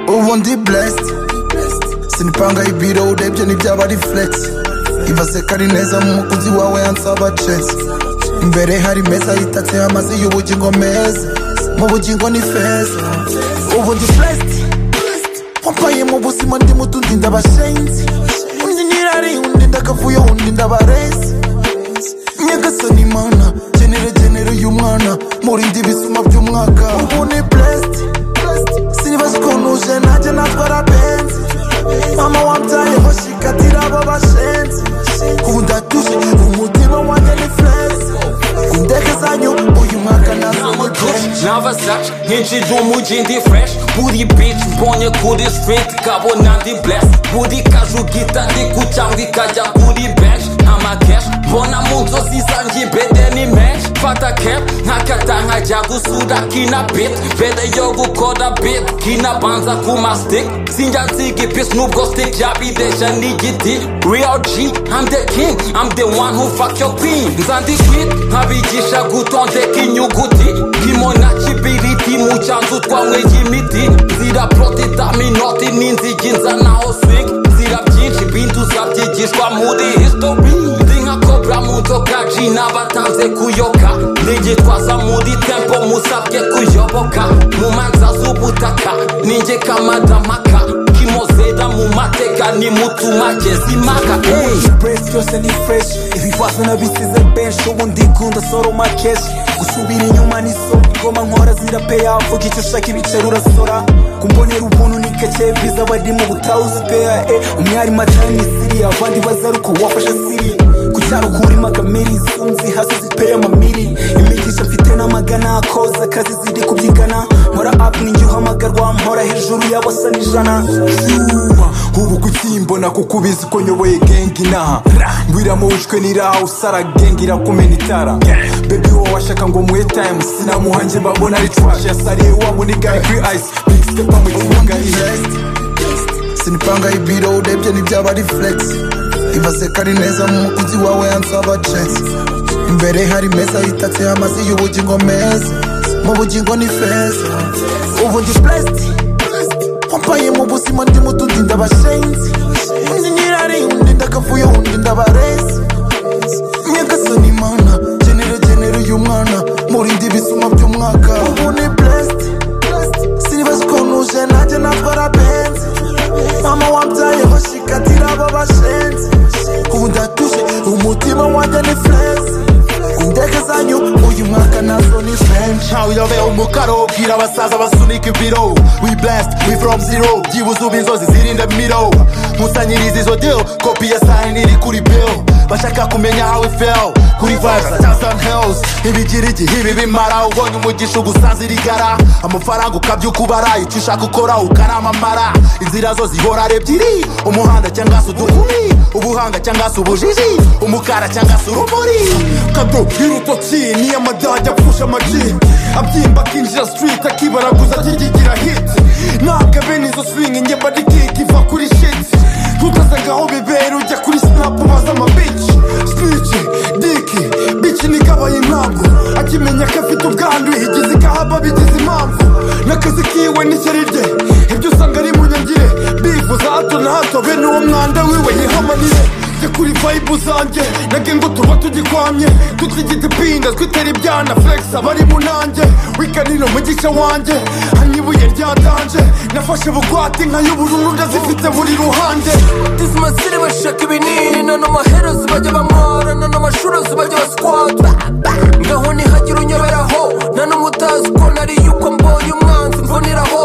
ubu ndi blessed sinipanga ibiro urebye ntibyaba ari flex ibaze ko ari neza mu mukunzi wawe yansaba chess imbere hari meza yitatseho amazi y'ubugingo meza mu bugingo ni feza ubu ndi blessed wampaye mu buzima ndi muto undi ndabashenzi undi nyirari undi ndakavuyo undi ndabarezi nyagasani mana genere genere y'umwana murinde ibisuma by'umwaka ubu ni blessed sinibaza ukuntu uje nanjye natwara benzi mama wabyayeho shikatira abo bashenzi ubu ndatuje umutima wanjye ni fureze indege zanyu uyu mwaka nazamutuje nava saca ninjira umujyi ndi fresh buri bitch mbonye kuri street kabona ndi bless buri kazu gita ndi kucyangwa ikajya kuri bench nta cash mbona mu nzozi zanjye bede ni menshi fata cap nkakata nkajya gusura kina beat mbere yo gukora beat kina banza ku mastic sinjya nsiga ipisi nubwo stick yabidesha n'igiti real g I'm the king I'm the one who fuck your queen nzandi sweet nkabigisha gutondeka inyuguti kimo na kibiriti mu cyanzu twanywe y'imiti nzira protetaminoti n'inzigi nzanaho swing nzira byinshi ibindi uzabyigishwa muri history ndi nka kobra mu nzoka ji n'abatanze kuyoka ndigitwaza muri tempo musabwe kuyoboka mu manza z'ubutaka ninjye kamadamaka kimozera mu mateka nimutumake zimaka hey. press byose ni fresh ibibazo nabisize benshi ubu ndigunda soroma keshi gusubira inyuma ni so ngoma nkora zira peya uvuga icyo ushaka ibiceri urasora kumbonera ubuntu ni gake biza bari mu butawuzi peya e umwari matani ni siriya abandi bazaruka wafashe siri ku cyaro kurima kamiri zunzi hasi zipeya amamiri imigisha mfite n'amagana koza akazi ziri kubyigana nkora apu ninjye uhamagarwa mpora hejuru y'abasa n'ijana Yuma, ubu kukimbona kuko ubizi ko nyoboye gengi inaha ngwira mu bushwe niraha usara gengi irakumena itara bebi wowe washaka ngo muhe time sinamuha njye mbabona ari trash yasariye wa munigaye kuri ice big step mu kibuga iye sinipanga ibiro urebye ntibyaba ari flex ibaze ko ari neza mu mukunzi wawe yansaba chess imbere hari meza yitatseho amazi y'ubugingo meza mu bugingo ni feza ubu ndi blessed wampaye mu buzima ndi muto undi ndabashenzi undi nyirari undi ndakavuyo undi ndabarezi nyagasani mana genere genere y'umwana murinde ibisuma by'umwaka ubu ni blessed sinibaza ukuntu uje nanjye natwara benzi mama wabyayeho shikatira abo bashenzi ubu ndatuje umutima wanjye ni fureze indege zanyu uyu mwaka nazo ni fenshi ntawuyobe umukaro bwira abasaza basunika ibiro we blessed we from zero byibuze uba inzozi zirinde miro nkusanyiriza izo deal kopi ya sayini iri kuri bill bashaka kumenya how it fell kuri vibes za Thousand Hills ibigira igihe ibi bimara ubonye umugisha ugusaza irigara amafaranga ukabyuka ubara icyo ushaka ukora ukanamamara inzira zo zihora ari ebyiri umuhanda cyangwa se udukumi ubuhanga cyangwa se ubujiji umukara cyangwa se urumuri kado y'urutoki niyo amadage apfusha amaji abyimba akinjira street akibaraguza akigigira hit ntabwo abene izo swing njye mba ndi kick iva kuri shit ntutazaga aho bibera ujya kuri snap ubaza amabici speech diki bici nikabaye impamvu akimenya ko afite ubwandu igize ikahaba bigize impamvu n'akazi kiwe n'ishyari rye ibyo usanga ari munyangire bivuza hato na hato bene uwo mwanda wiwe yihamanire Njye kuri vibe zanjye nage ngo tuba tugikwamye tutigite pinda twitera ibyana flex abari mu nanjye wikanino mu gice wanjye hanyuma ibuye ryatanje nafashe bugwate nka y'ubururu ndazifite buri ruhande disimasire bashaka ibinini none amaherozi bajya bamwara none amashurozi bajya basikwata ngaho ntihagire unyoberaho none umutazi uko nari yuko mbonye umwanzi mvuniraho